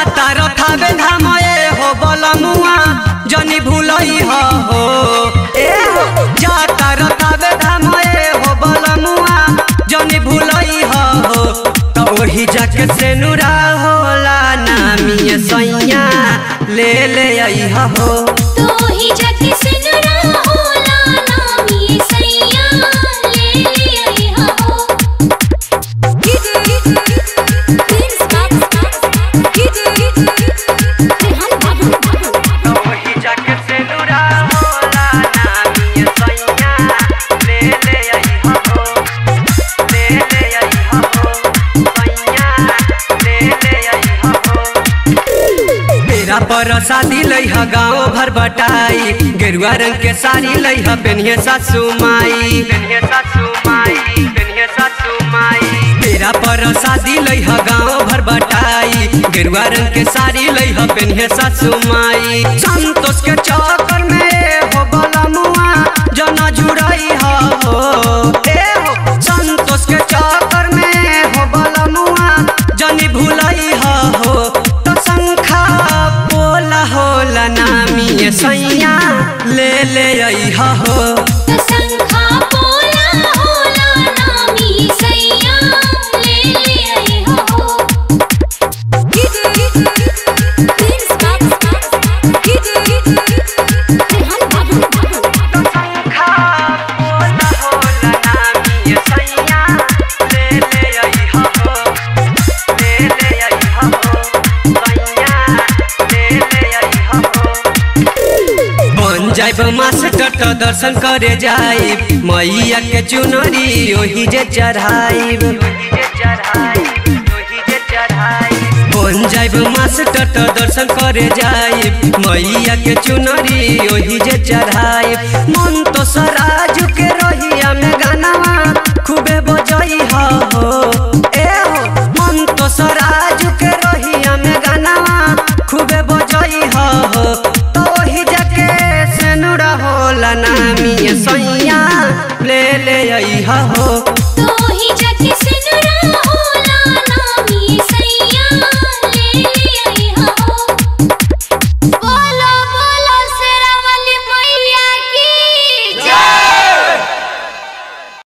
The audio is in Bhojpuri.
जाता रथावे धाम ए हो बलमुआ जनी भूलई हो हो ए हो जाता रथावे धाम ए हो बलमुआ जनी भूलई हो हो त ओही जाके से नुरा होला नामी सैया ले ले आई हो तो ही जग सिनुरा होला नामी सैया ले ले आई हो ओही जाके से नुरा होला नामी सैया ले ले आई हो ले ले आई हो सैया ले ले आई हो मेरा पर शादी लई ह गाँव भर बटाई गेरुआ रंग के साड़ी लई ह पेनिए सासू माई पेनिए सासू माई पेनिए सासू माई मेरा पर शादी लई ह गाँव भर बटाई गेरुआ रंग के साड़ी लई ह पेनिए सासू माई संतोष के चक्कर में हो बलमुआ जना जुड़ई ह हो ए हो संतोष के चक्कर में हो बलमुआ जनी भूलई ह हो तो शंखा बोला होला नामी सैया ले ले आई हो तो शंखा बोला होला नामी सैया ले ले आई हो शंखा बोला होला नामी सैया ले ले आई हो ले ले आई हो सैया ले ले आई हो बन जाइब मास्टर तो दर्शन करे जाइब मैया के चुनरी ओही जे चढ़ाइब बन जाइब मास्टर तो दर्शन करे जाइब मैया के चुनरी ओही जे चढ़ाइब मन तो सराज के रहिया में गानावा खूबे बजई हो ए हो मन तो सराज